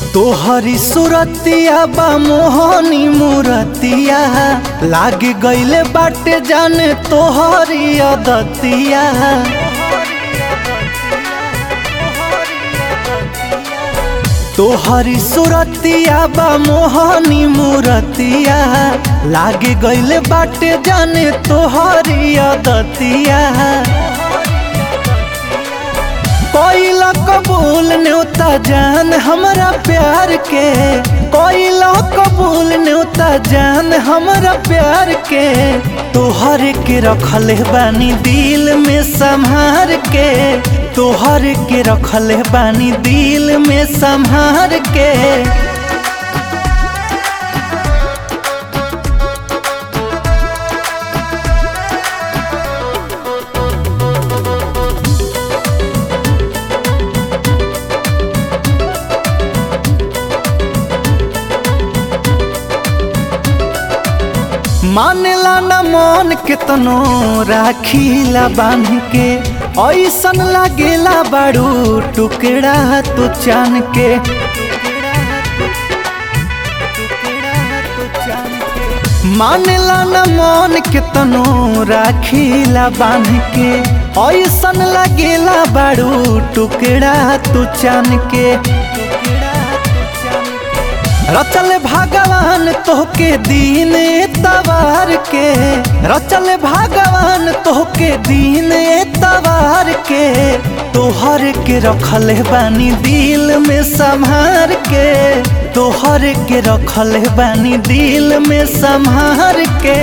तोहरी सुरतिया बा मोहनी मूरतिया लाग गईले बाटे जाने तोहरी अदतिया तोहरी सुरतिया बा मोहनी मूरतिया लाग गईले बाटे जाने तोहरी अदतिया कोइला कबूल न्योता जान हमरा प्यार के कोइला कबूल न्योता जान हमरा प्यार के तोहर के रखले बानी दिल में संभार के तोहर के रखले बानी दिल में संभार के मानेला न मन केतनो राखीला बांध के ऐसन लागेला बाड़ू टुकड़ा तो चान के मानेला न मन केतनो राखीला बांध के ऐसन लागेला बाड़ू टुकड़ा तो चान के रचल भगवान तोहके दीन तवार के रचल भगवान तोहके दीन तवार के तोहर के रखल बानी दिल में संभार के तोहर के रखल बानी दिल में संभार के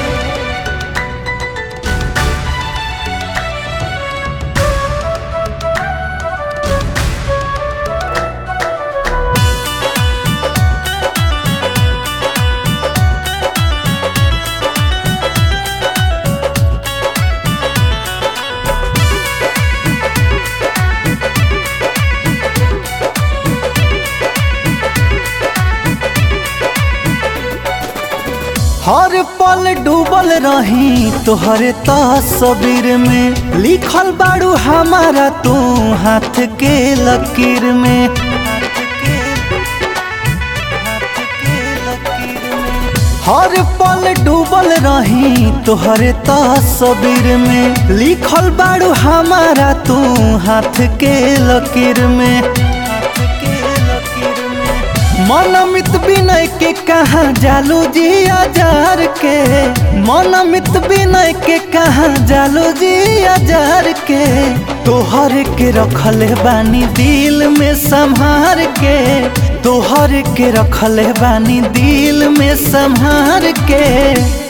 हर पल डूबल रही तोहरे तस्वीर में लिखल बाड़ू हमारा तू हाथ के लकीर में हर पल डूबल रही तोहरे तस्वीर में लिखल बाड़ू हमारा तू हाथ के लकीर में मनमित विनय के कहा जालू जी हजार के मनमित विनय के कहा जालू जी हजार के तोहर के रखल बानी दिल में संभार के तोहर के रखल बानी दिल में संभार के